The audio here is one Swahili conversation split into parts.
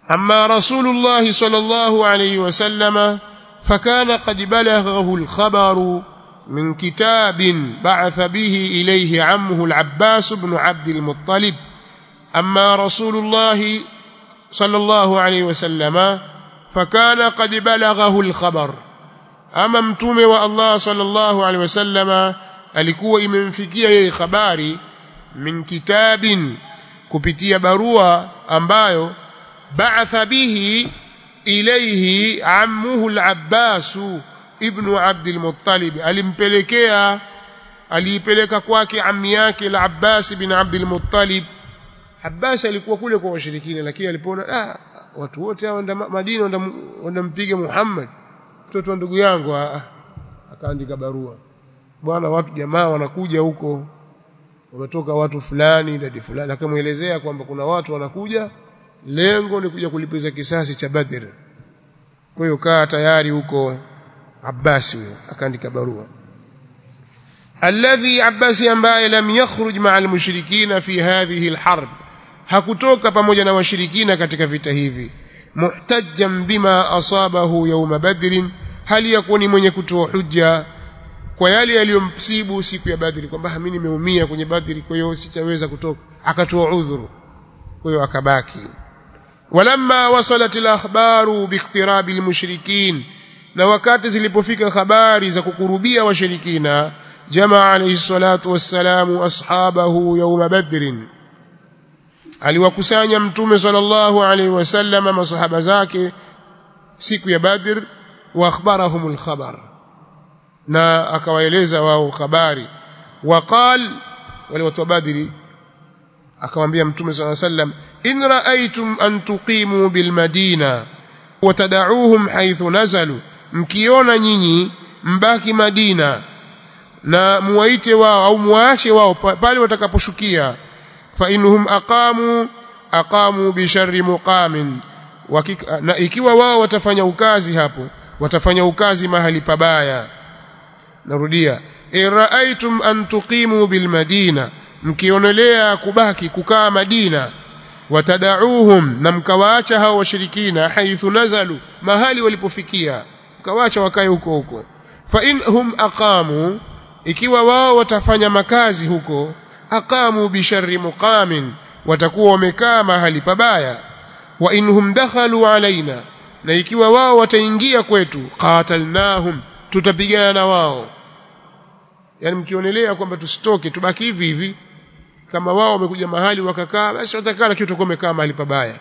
أما رسول الله صلى الله عليه وسلم فكان قد بلغه الخبر من كتاب بعث به إليه عمه العباس بن عبد المطلب أما رسول الله صلى الله عليه وسلم فكان قد بلغه الخبر أما متومه والله صلى الله عليه وسلم alikuwa imemfikia yeye habari min kitabin kupitia barua ambayo ba'atha bihi ilayhi ammuhu al-Abbas ibn Abd al-Muttalib alimpelekea aliipeleka kwake ammi yake al-Abbas ibn Abd al-Muttalib Abbas alikuwa kule kwa washirikina lakini alipoona ah watu wote hao Madina wanampiga Muhammad mtoto wa ndugu yangu akaandika barua bwana watu jamaa wanakuja huko wametoka watu fulani idadi fulani akamuelezea kwamba kuna watu wanakuja lengo ni kuja kulipiza kisasi cha Badr kwa hiyo kaa tayari huko Abbas huyo akaandika barua alladhi Abbas ambaye lam yakhruj ma'a al-mushrikina fi hadhihi al-harb hakutoka pamoja na washirikina katika vita hivi muhtajjan bima asabahu yawm badr hali yakuwa ni mwenye kutoa hujja kwa yale yaliyomsibu siku ya Badri kwamba mimi nimeumia kwenye Badri kwa hiyo sitaweza kutoka akatoa udhuru kwa hiyo akabaki walamma wasalat al-akhbaru biiqtirabi al-mushrikin na wakati zilipofika habari za kukurubia washirikina jamaa alayhi salatu wassalamu ashabahu yawm badrin aliwakusanya mtume sallallahu alayhi wasallam masahaba zake siku ya Badr wa akhbarahum al-khabar na akawaeleza wao habari waqal wale watu wa badri akamwambia mtume swalla sallam in raaitum an tuqimu bil madina watadauhum haythu nazalu mkiona nyinyi mbaki madina na muwaite wao au muache wao pale watakaposhukia fa inhum aqamu aqamu bi sharri muqamin na ikiwa wao watafanya ukazi hapo watafanya ukazi mahali pabaya narudia iraaitum an tuqimu bil madina mkionelea kubaki kukaa madina watadauhum na mkawaacha hao washirikina haithu nazalu mahali walipofikia mkawaacha wakae huko huko fa inhum aqamu ikiwa wao watafanya makazi huko aqamu bi sharri muqamin watakuwa wamekaa mahali pabaya wa inhum dakhalu alaina na ikiwa wao wataingia kwetu qatalnahum tutapigana na wao yani mkionelea kwamba tusitoke tubaki hivi hivi kama wao wamekuja mahali wakakaa basi watakaa lakini tutakuwa umekaa mahali pabaya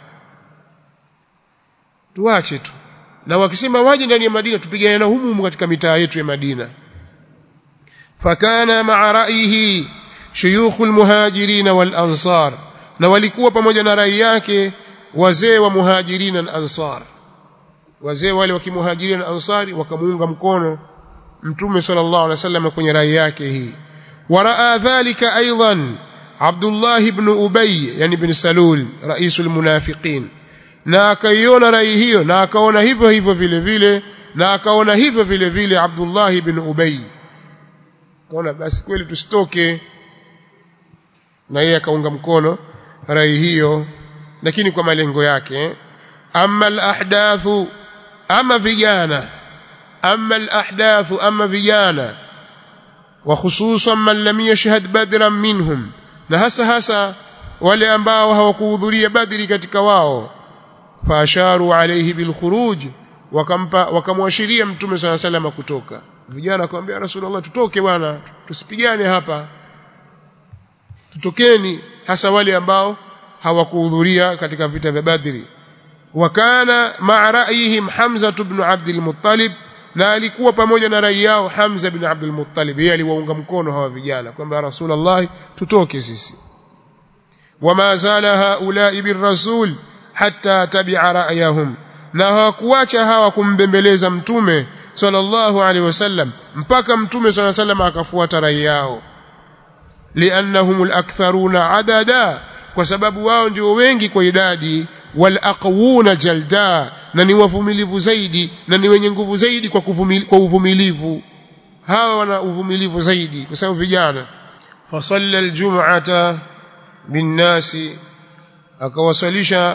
tuache tu na wakisema waje ndani ya Madina tupigane na humu katika mitaa yetu ya Madina fakana ma'a ra'yihi shuyukh almuhajirin wal ansar na walikuwa pamoja na rai yake wazee wa muhajirina na ansar wazee wale wa kimuhajirin na ansari wakamuunga mkono mtume sallallahu alaihi wasallam kwenye rai yake hii waraa dhalika aidan Abdullah ibn Ubay yani ibn Salul raisul munafiqin na akaiona rai hiyo na akaona hivyo hivyo vile vile na akaona hivyo vile vile Abdullah ibn Ubay kaona basi kweli tusitoke na yeye akaunga mkono rai hiyo lakini kwa malengo yake amma al-ahdathu ama vijana أما الأحداث أما فيانا وخصوصا من لم يشهد بدرا منهم نهسا هسا wale ambao hawakuhudhuria badri katika wao faasharu alayhi bilkhuruj wakampa wakamwashiria mtume swalla sallam kutoka vijana akamwambia rasulullah tutoke bwana tusipigane hapa tutokeni hasa wale ambao hawakuhudhuria katika vita vya badri wakana ma'a ra'yihim hamza ibn abd al-muttalib na alikuwa pamoja na rai yao Hamza bin Abdul Muttalib yeye aliwaunga mkono hawa vijana kwamba Rasulullah tutoke sisi wama zala haula'i birrasul hatta tabi'a ra'yahum na hawakuacha hawa kumbembeleza mtume sallallahu alaihi wasallam mpaka mtume sallallahu alaihi wasallam akafuata rai yao li'annahum al-aktharuna adada kwa sababu wao ndio wengi kwa idadi wal aqwuna jalda na ni wavumilivu zaidi na ni wenye nguvu zaidi kwa kuvumili, kwa uvumilivu hawa wana uvumilivu zaidi kwa sababu vijana fasalla aljum'ata binnasi akawasalisha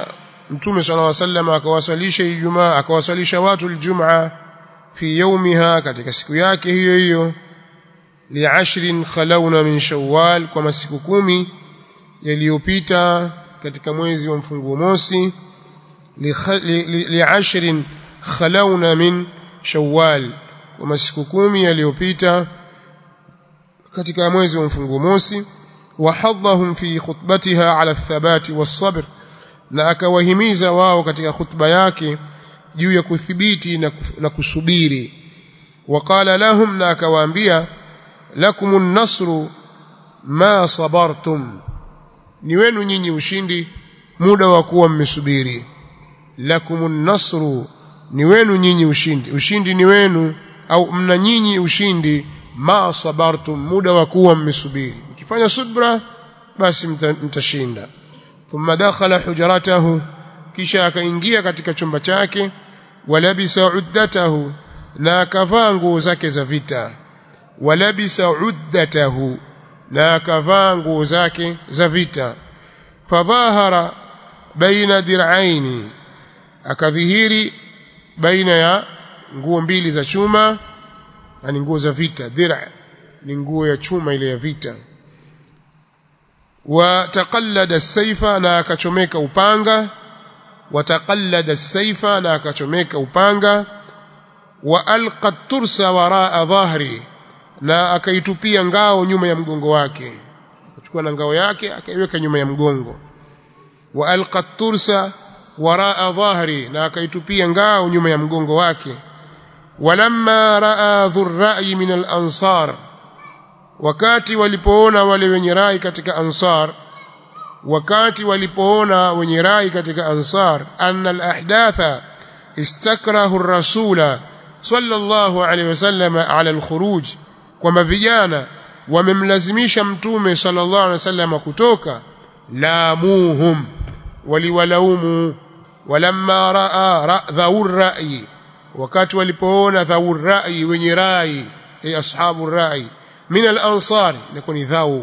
mtume sallallahu alaihi wasallam akawaswalisha ijumaa akawaswalisha watu aljumaa fi yawmiha katika siku yake hiyo hiyo li'ashrin khalawna min shawwal kwa masiku kumi yaliyopita katika mwezi wa mfunguo mosi li'ashrin khalawna min shawwal kwa masiku kumi yaliyopita katika mwezi wa mfunguo mosi wahadhahum fi khutbatiha ala thabati was-sabr na akawahimiza wao katika khutba yake juu ya kuthibiti na, na kusubiri waqala lahum na akawaambia lakumun nasru ma sabartum ni wenu nyinyi ushindi muda wa kuwa mmesubiri lakumun nasru ni wenu nyinyi ushindi ushindi ni wenu au mna nyinyi ushindi ma sabartum muda wa kuwa mmesubiri mkifanya subra basi mtashinda thumma dakhala hujratahu kisha akaingia katika chumba chake walabisa uddatahu na akavaa nguo zake za vita walabisa uddatahu na akavaa nguo zake za vita fadhahara baina dir'aini akadhihiri baina ya nguo mbili za chuma yani nguo za vita dir'a ni nguo ya chuma ile ya vita wataqallada as-sayfa na akachomeka upanga wataqallada as-sayfa na akachomeka upanga wa alqa tursa waraa dhahri na akaitupia ngao nyuma ya mgongo wake akachukua na ngao yake akaiweka nyuma ya mgongo wa alqa tursa waraa dhahri na akaitupia ngao nyuma ya mgongo wake walamma raa dhurra'i min al-ansar wakati walipoona wale wenye rai katika ansar wakati walipoona wenye rai katika ansar anna al-ahdatha istakrahu ar-rasula sallallahu alayhi wasallam ala al-khuruj kwamba vijana wamemlazimisha mtume sallallahu alayhi wasallam kutoka laamuhum waliwalaumu walamma raa dhawur ra'yi wakati walipoona dhawur ra'yi wenye rai ay ashabu rai min al-ansar ni dhau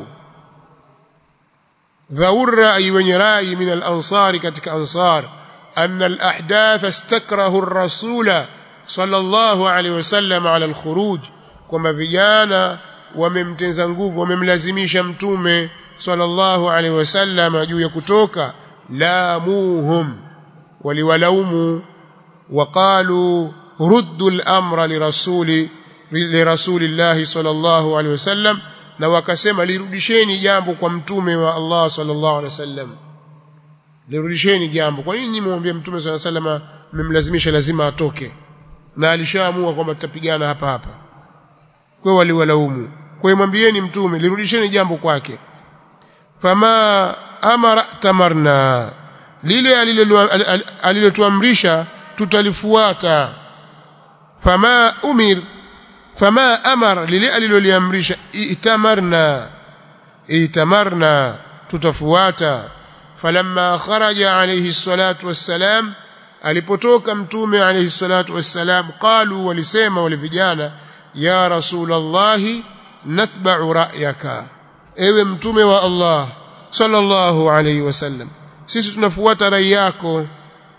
dhawur ra'yi wenye rai min al-ansar katika ansar anna al-ahdath istakrahu ar-rasula sallallahu alayhi wasallam ala al-khuruj kwamba vijana wamemtenza nguvu wamemlazimisha mtume sallallahu alaihi wasallam juu ya kutoka laamuhum waliwalaumu waqalu ruddu al-amra lirasuli lirasulillahi sallallahu alaihi wasallam na wakasema lirudisheni jambo kwa mtume wa Allah sallallahu alaihi wasallam lirudisheni jambo kwa nini mwambie mtume sallallahu alaihi wasallam mmemlazimisha lazima atoke na alishaamua kwamba tutapigana hapa hapa kwa waliwalaumu kwa mwambieni mtume lirudisheni jambo kwake fama amara tamarna lile alilotuamrisha tutalifuata fama umir fama amara lile aliloliamrisha itamarna itamarna tutafuata falamma kharaja alayhi salatu wassalam alipotoka mtume alayhi salatu wassalam qalu walisema wale vijana ya rasulullah natba'u ra'yaka ewe mtume wa Allah sallallahu alayhi wasallam sisi tunafuata rai yako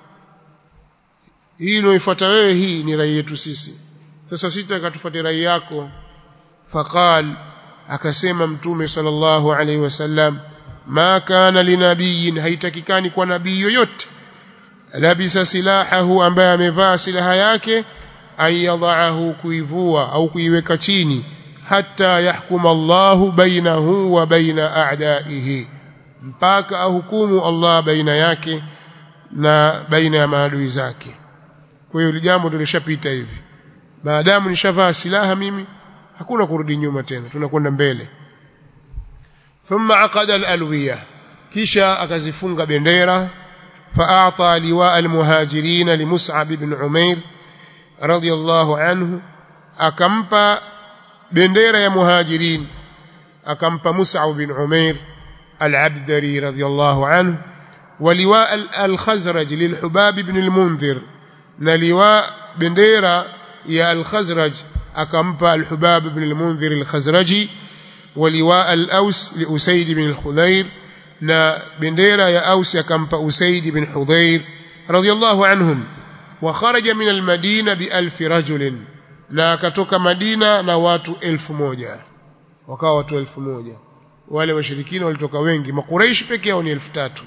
hii unaoifuata wewe hii ni rai yetu sisi sasa sisi tukatufuate rai yako faqal akasema mtume sallallahu alayhi wasallam ma kana linabiyin haitakikani kwa nabii yoyote labisa silahahu ambaye amevaa silaha yake ayadhahu kuivua au kuiweka chini hatta yahkuma Allahu bainahu wa baina a'daihi mpaka ahukumu Allah baina yake na baina ya maadui zake kwa hiyo jambo tulishapita hivi maadamu nishavaa silaha mimi hakuna kurudi nyuma tena tunakwenda mbele thumma aqada al-alwiya kisha akazifunga bendera فأعطى لواء المهاجرين لمسعب بن عمير رضي الله عنه أكمب بندير يا مهاجرين أكمب مسعب بن عمير العبدري رضي الله عنه ولواء الخزرج للحباب بن المنذر نلواء بندير يا الخزرج أكمب الحباب بن المنذر الخزرجي ولواء الأوس لأسيد بن الخذير na bendera ya Aus akampa Usaid bin Hudhair radiyallahu anhum wa kharaja min almadina bi alf rajulin na akatoka Madina na watu elfu moja wakawa watu elfu moja wale washirikina walitoka wengi makuraishi peke yao ni elfu tatu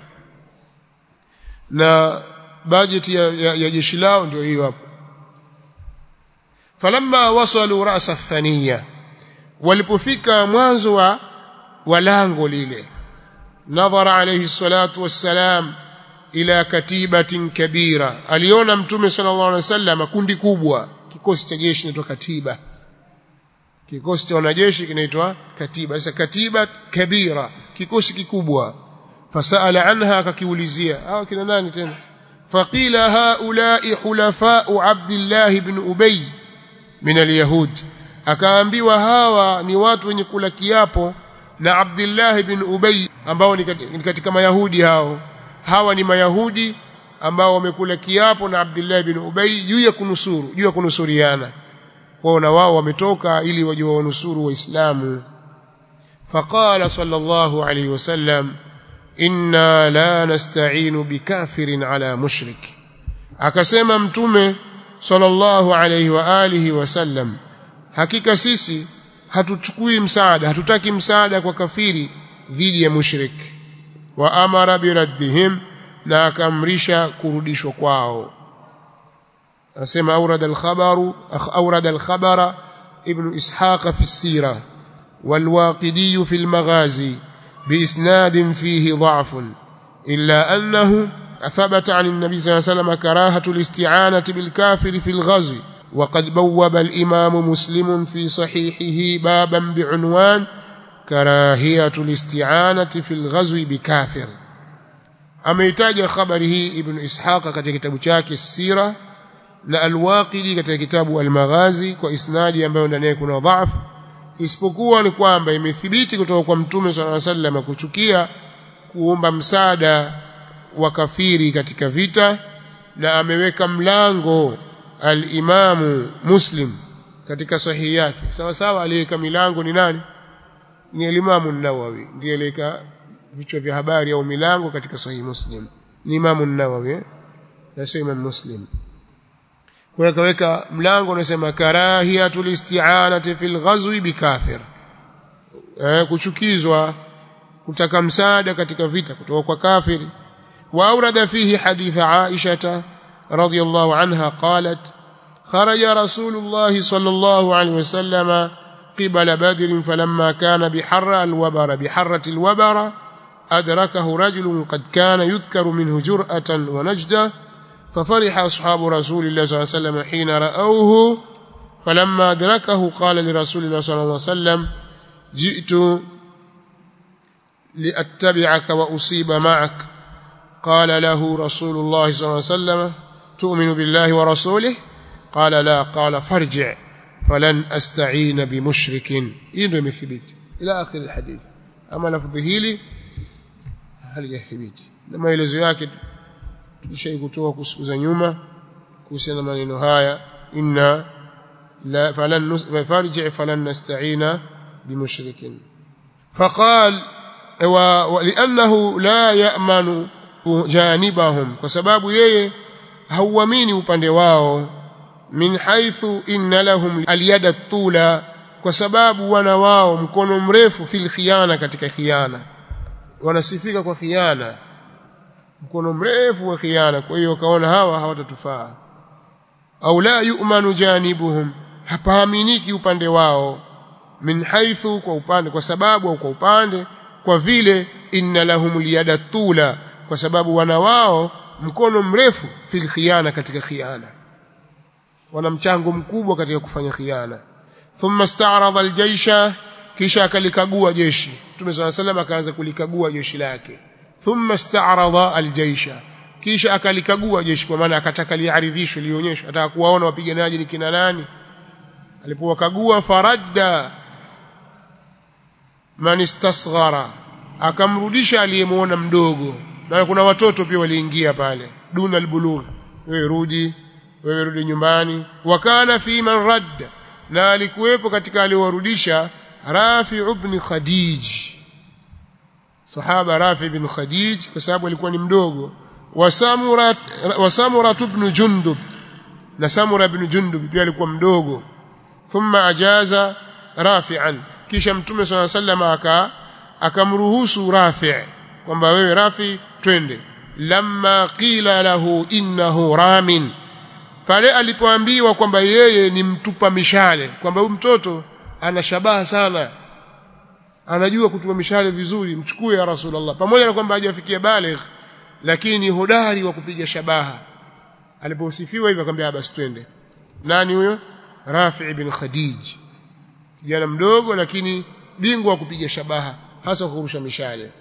na bajeti ya, ya, ya jeshi lao ndio hiyo hapo falamma wasalu ra'sa thaniya walipofika mwanzo wa walango lile nadhara alayhi salatu wassalam ila katibatin kabira aliona mtume sallallahu alaihi wasallam kundi kubwa kikosi cha jeshi kinaitwa katiba kikosi cha wanajeshi kinaitwa katiba sasa katiba kabira kikosi kikubwa fasala anha akakiulizia hao kina nani tena faqila haula'i hulafa'u abdullah ibn ubay min alyahud akaambiwa hawa ni watu wenye kula kiapo na abdullah ibn ubay ambao ni katika mayahudi hao hawa ni mayahudi ambao wamekula kiapo na abdullah ibn ubay juu ya kunusuru juu ya kunusuriana kwao na wao wametoka ili waje wanusuru waislamu faqala sallallahu alayhi wasallam inna la nasta'inu bikafirin ala mushrik akasema mtume sallallahu alayhi wa alihi wasallam hakika sisi hatuchukui msaada hatutaki msaada kwa kafiri dhidi ya mushrik wa amara biraddihim na akamrisha kurudishwa kwao anasema aurada al-khabaru aurada al-khabara ibn ishaq fi as-sira والواقدي في المغازي بإسناد فيه ضعف إلا أنه ثبت عن النبي صلى الله عليه وسلم كراهة الاستعانة بالكافر في الغزو وقد بوب الإمام مسلم في صحيحه بابا بعنوان كراهية الاستعانة في الغزو بكافر ameitaja habari hii ibn ishaq katika kitabu chake sira na alwaqidi katika kitabu almaghazi kwa isnadi ambayo ndani yake kuna dhaifu isipokuwa ni kwamba imethibiti kutoka kwa mtume swalla alayhi wasallam kuchukia kuomba msaada wa kafiri katika vita na ameweka mlango al-Imamu Muslim katika sahihi yake sawa sawa aliyeweka milango ni nani ni al-Imamu an-Nawawi ndiye aliyeka vichwa vya habari au milango katika sahihi Muslim ni Imamu an-Nawawi na sio Imam Muslim kwa akaweka mlango unasema karahiyatul isti'anati fil ghazwi bikafir eh, kuchukizwa kutaka msaada katika vita kutoka kwa kafiri wa aurada fihi hadith Aisha radhiyallahu anha qalat kharaja rasulullah sallallahu alayhi wasallam قبل بدر فلما كان بحر الوبر بحرة الوبر أدركه رجل قد كان يذكر منه جرأة ونجدة ففرح أصحاب رسول الله صلى الله عليه وسلم حين رأوه فلما أدركه قال لرسول الله صلى الله عليه وسلم جئت لأتبعك وأصيب معك قال له رسول الله صلى الله عليه وسلم تؤمن بالله ورسوله قال لا قال فارجع فلن أستعين بمشرك إنه مثبت إلى آخر الحديث أما لفظه لي هل يثبت لما يلزو yake tulishai kutoa kusiku za nyuma kuhusiana na maneno haya inna la falan farji falan nasta'ina bimushrikin faqal wa li'annahu la ya'manu janibahum kwa sababu yeye hauamini upande wao min haithu inna lahum alyada tula kwa sababu wana wao mkono mrefu fil khiyana katika khiyana wanasifika kwa khiyana mkono mrefu wa khiana kwa hiyo kaona hawa hawatatufaa au la yu'manu janibuhum hapaaminiki upande wao min haithu kwa upande kwa sababu au kwa upande kwa vile inna lahum liyada tula kwa sababu wana wao mkono mrefu fil khiana katika khiana wana mchango mkubwa katika kufanya khiana thumma sta'rada aljaysha kisha akalikagua jeshi Mtume صلى الله عليه وسلم akaanza kulikagua jeshi lake thumma sta'rada aljaysha kisha akalikagua jeshi kwa maana akataka liaridhishwe lionyeshwe ataka kuwaona wapiganaji ni kina nani alipowakagua faradda man istasghara akamrudisha aliyemuona mdogo na kuna watoto pia waliingia pale duna albulugh wewe rudi wewe rudi nyumbani wakana fi man radda na alikuwepo katika aliowarudisha Rafi ibn Khadij sahaba Rafi ibn Khadij kwa sababu alikuwa ni mdogo wa samura wa samura ibn jundub na samura ibn jundub pia alikuwa mdogo thumma ajaza rafi'an kisha mtume swalla sallam aka akamruhusu rafi' kwamba wewe rafi twende lamma qila lahu innahu ramin pale alipoambiwa kwamba yeye ni mtupa mishale kwamba huyu mtoto ana shabaha sana anajua kutupa mishale vizuri mchukue ya rasulullah pamoja na kwamba hajafikia baligh lakini ni hodari wa kupiga shabaha aliposifiwa hivyo akamwambia basi twende nani huyo Rafi ibn Khadij kijana mdogo lakini bingwa wa kupiga shabaha hasa kurusha mishale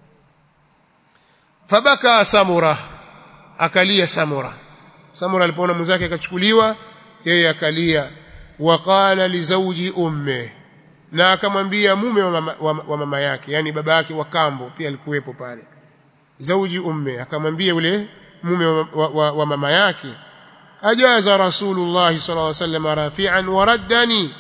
fabaka samura akalia samura samura alipoona mwenzake akachukuliwa yeye akalia waqala li zawji umme na akamwambia mume wa mama, wa, wa mama yake yani baba yake wa kambo pia alikuwepo pale zawji umme akamwambia yule mume wa, wa, wa, wa mama yake ajaza rasulullah sallallahu alaihi wasallam rafi'an wa raddani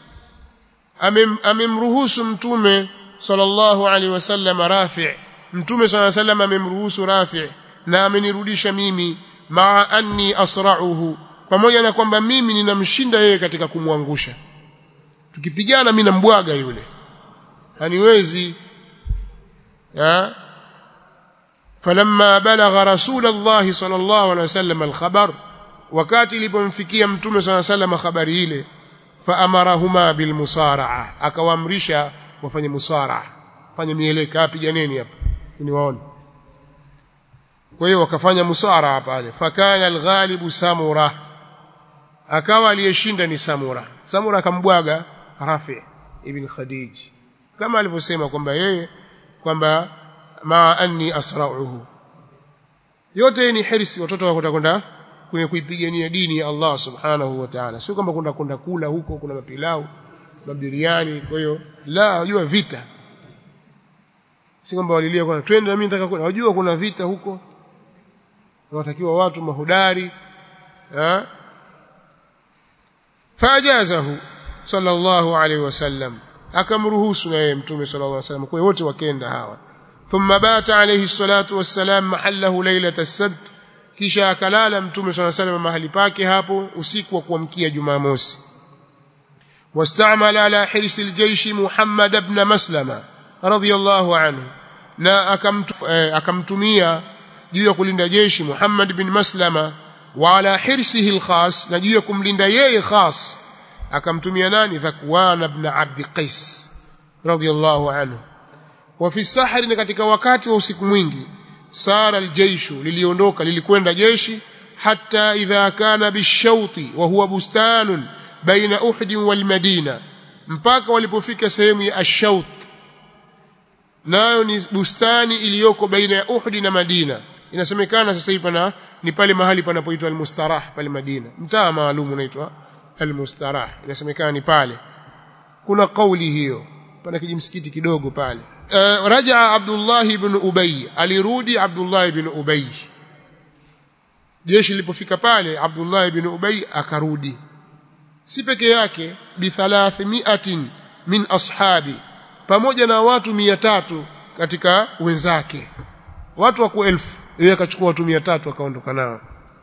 amemruhusu mtume sallallahu alaihi wasallam rafi' mtume sallallahu alaihi wasallam amemruhusu rafi' na amenirudisha mimi maa anni asra'uhu pamoja na kwamba mimi ninamshinda yeye katika kumwangusha tukipigana mimi nambwaga yule haniwezi ya falamma balagha rasulullah sallallahu alaihi wasallam alkhabar wakati ilipomfikia mtume sallallahu alaihi wasallam habari ile faamarahuma bilmusara'a akawaamrisha wafanye musara'a fanye mieleka piganeni hapa niwaone kwa hiyo wakafanya musara'a pale fakana alghalibu samura akawa aliyeshinda ni samura samura akambwaga rafi ibn khadij kama alivyosema kwamba yeye kwamba ma anni asra'uhu yote ni hirsi watoto wako kwenda kwenye kuipigania dini ya Allah subhanahu wa ta'ala sio kwamba kwenda kwenda kula huko kuna mapilau mabiriani kwa hiyo la wajua vita si kwamba walilia kwa twende na mimi nataka kwenda wajua kuna vita huko wanatakiwa watu mahudari eh fajazahu sallallahu alaihi wasallam akamruhusu na yeye mtume sallallahu alaihi wasallam kwa wote wakenda hawa thumma bata alayhi salatu wassalam mahallahu lailata as-sabt kisha akalala mtume swalla salam mahali pake hapo usiku wa kuamkia Jumamosi wastamala ala hirsi aljaysh Muhammad ibn Maslama radiyallahu anhu na akamtu, eh, akamtumia juu ya kulinda jeshi Muhammad ibn Maslama wa ala hirsihi alkhas na juu ya kumlinda yeye khas akamtumia nani Dhakwan ibn Abd Qais radiyallahu anhu wa fi sahri katika wakati wa usiku mwingi sara aljayshu liliondoka lilikwenda jeshi hatta idha kana bishauti wa huwa bustanun baina uhd wal madina mpaka walipofika sehemu ya ashaut nayo ni bustani iliyoko baina ya uhd na madina inasemekana sasa hivi pana ni pale mahali panapoitwa almustarah pale madina mtaa maalum unaitwa almustarah inasemekana ni pale kuna kauli hiyo pana kijimsikiti kidogo pale Uh, rajaa Abdullah ibn Ubay alirudi Abdullah ibn Ubay jeshi lilipofika pale Abdullah ibn Ubay akarudi si peke yake bi 300 min ashabi pamoja na watu 300 katika wenzake watu wako elfu yeye akachukua watu 300 akaondoka nao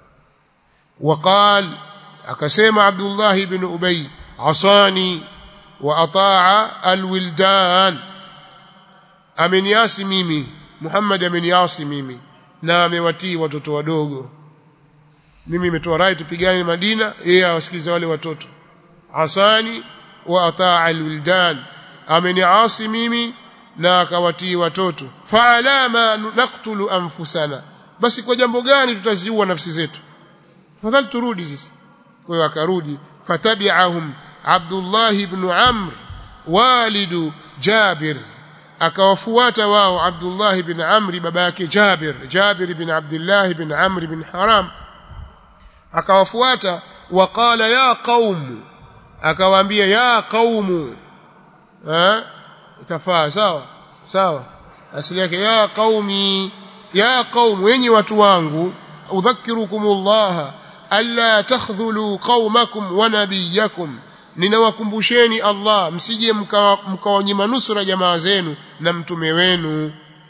waqal akasema Abdullah ibn Ubay asani wa ataa alwildan ameniasi mimi Muhammad ameniasi mimi na amewatii watoto wadogo mimi nimetoa rai tupigane Madina yeye awasikilize wale watoto asani wa ataa alwildan ameniasi mimi na akawatii watoto fa'alama naqtulu anfusana basi kwa jambo gani tutaziua nafsi zetu fadhali turudi sisi kwa hiyo akarudi fatabi'ahum Abdullah ibn Amr walidu Jabir akawafuata wao Abdullah ibn Amr baba yake Jabir Jabir ibn Abdullah ibn Amr ibn Haram akawafuata waqala ya qaum akawaambia ya qaumu eh itafaa sawa sawa asili yake ya qaumi ya qaum wenyi watu wangu udhakirukumullah alla takhdhulu qaumakum wa nabiyakum ninawakumbusheni Allah msije mkawanyima nusura jamaa zenu na mtume wenu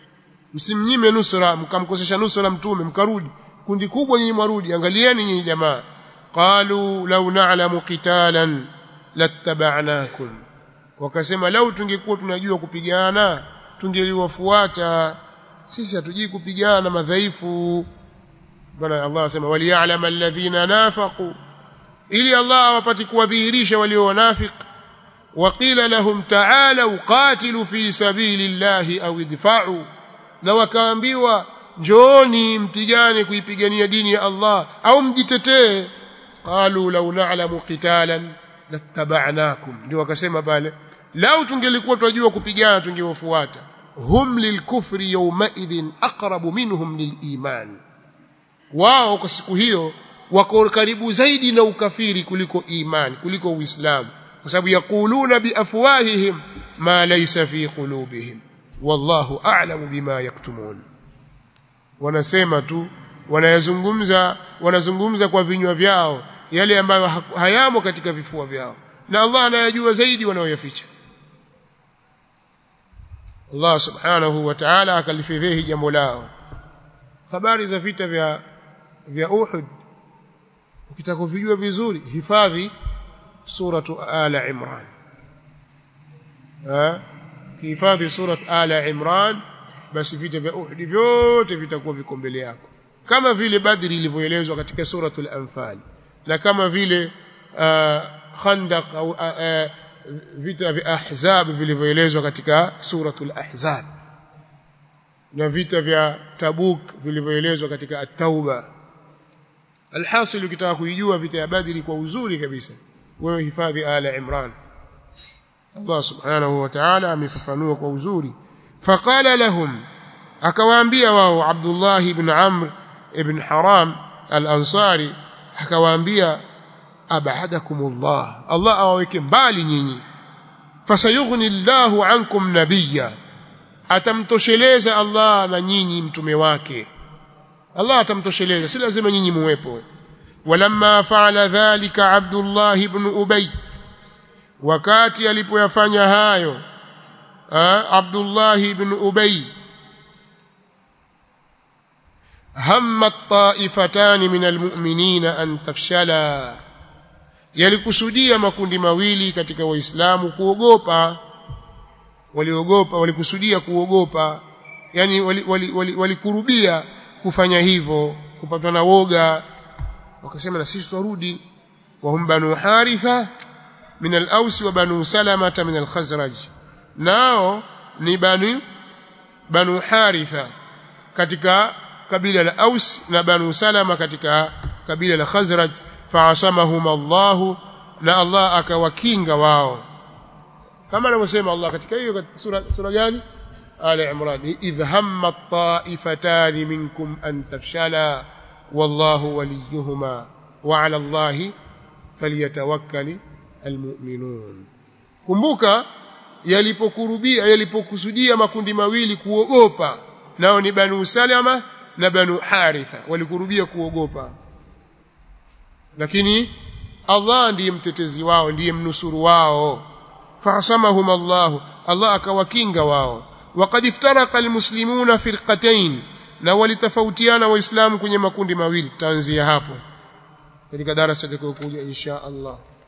msimnyime nusra mkamkosesha nusra mtume mkarudi kundi kubwa nyinyi mwarudi angalieni nyinyi jamaa qalu law na'lamu qitalan lattaba'nakum wakasema lau tungekuwa tunajua kupigana tungeliwafuata sisi hatujui kupigana madhaifu bwana Allah anasema waliya'lam alladhina nafaqu ili Allah awapati kuwadhihirisha walio wanafiq waqila lahum ta'alu qatilu fi sabilillahi aw idfa'u na wakaambiwa njooni mpigane kuipigania dini ya Allah au mjitetee qalu law na'lamu qitalan lattaba'nakum ndio wakasema pale lau tungelikuwa tunajua kupigana tungewafuata hum lilkufri yawmaidhin aqrabu minhum liliman wao kwa siku hiyo wako karibu zaidi na ukafiri kuliko imani kuliko uislamu kwa sababu yakuluna biafwahihim ma laysa fi qulubihim wallahu a'lamu bima yaktumun wanasema tu wanayazungumza wanazungumza kwa vinywa vyao yale ambayo hayamo katika vifua vyao na Allah anayajua zaidi wanaoyaficha Allah subhanahu wa ta'ala akalifidhihi jambo lao habari za vita vya vya Uhud ukitaka kuvijua vizuri hifadhi suratu ala imran ha hifadhi surat ala imran basi vita vya Uhud vyote vitakuwa viko mbele yako kama vile Badri ilivyoelezwa katika suratul Anfal na kama vile uh, Khandaq au uh, uh, vita vya Ahzab vilivyoelezwa katika suratul Ahzab na vita vya Tabuk vilivyoelezwa katika At-Tauba alhasil ukitaka kuijua vita ya Badri kwa uzuri kabisa wewe hifadhi ala Imran Allah subhanahu wa ta'ala amefafanua kwa uzuri faqala lahum akawaambia wao Abdullah ibn Amr ibn Haram al-Ansari akawaambia abadakumullah Allah awaweke mbali nyinyi fasayughni Allahu ankum nabiyya atamtosheleza Allah na nyinyi mtume wake Allah atamtosheleza si lazima nyinyi muwepo walamma fa'ala dhalika Abdullah ibn Ubay wakati alipoyafanya hayo Abdullah ibn Ubay هم الطائفتان من المؤمنين أن تفشلا yalikusudia makundi mawili katika waislamu kuogopa waliogopa walikusudia kuogopa yani walikurubia wali, wali, wali kufanya hivyo kupatwa na woga wakasema na sisi turudi wa hum banu haritha min al-aws wa banu salama min al-khazraj nao ni banu banu haritha katika kabila la Aus na Banu Salama katika kabila la Khazraj fa'asamahum Allah na Allah akawakinga wao kama anavyosema Allah katika hiyo sura sura gani Ali Imran idh hamma ta'ifatan minkum an tafshala wallahu waliyuhuma wa 'ala Allah falyatawakkal almu'minun kumbuka yalipokurubia yalipokusudia makundi mawili kuogopa nao ni Banu Salama na Banu Haritha walikurubia kuogopa lakini Allah ndiye mtetezi wao ndiye mnusuru wao fahasamahum Allah Allah akawakinga wao waqad iftaraqa almuslimuna firqatayn na walitofautiana waislamu kwenye makundi mawili tutaanzia hapo katika darasa litakayokuja insha Allah